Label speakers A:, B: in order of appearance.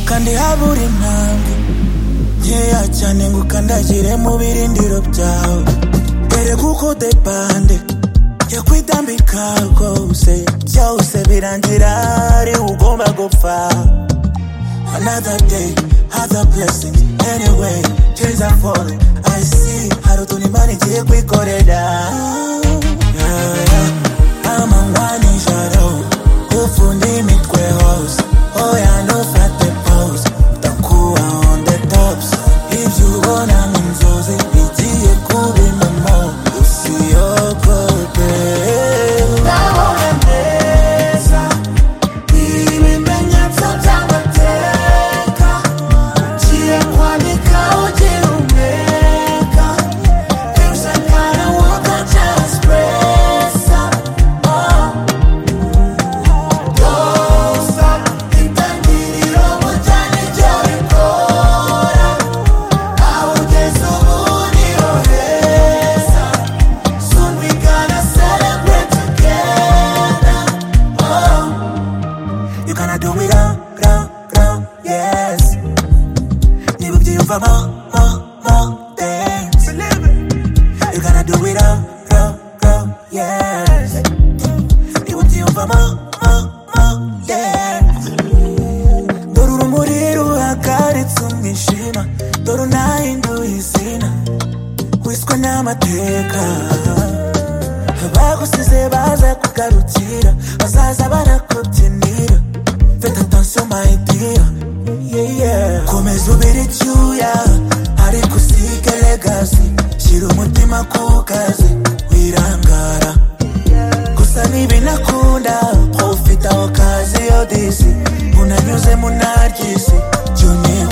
A: kandi habura intambwe nkeya cyane ngo ukandagire mu birindiro byawe ereka uko depande yakwitambika rwose byose birangira ari ugomba gupfa another day other blessings anyway tears are falling I see hari utuntu imana igiye kwikorera Yeah, yeah. amanywa nijoro ufunde imitwe hose oya ntufate pause ndakuba on the tops ibyo ubona mu nzozi bigiye kuba impamo usiyogote ndabona neza ibimenyetso by'amateka ugiye kwandika ugira umweka Things I kinda want to just press up, oh Don't stop, itangiriro mu cyane ibyo bikora Awugeze ubu niho heza Soon we gonna celebrate together, oh You gonna do it all, all, all, yes Niba ubyiyumvamo, mo, mo, dance You gonna do it all, all, all, yes Niba ubyiyumvamo, mo, mo, dance Dore urumuri ruhagaritse umwijima Dore unahinduye izina Wiswe n'amateka Abagusize baza kugarukira Bazaza barakubyinira Faites attention my dear yeah, yeah. Komeza ubire icyuya Ariko usige legacy Shyira umutima ku kazi Wirangara gusa ntibinakunda ko ufite aho kazi yo disi unanyuze mu naryisi juniya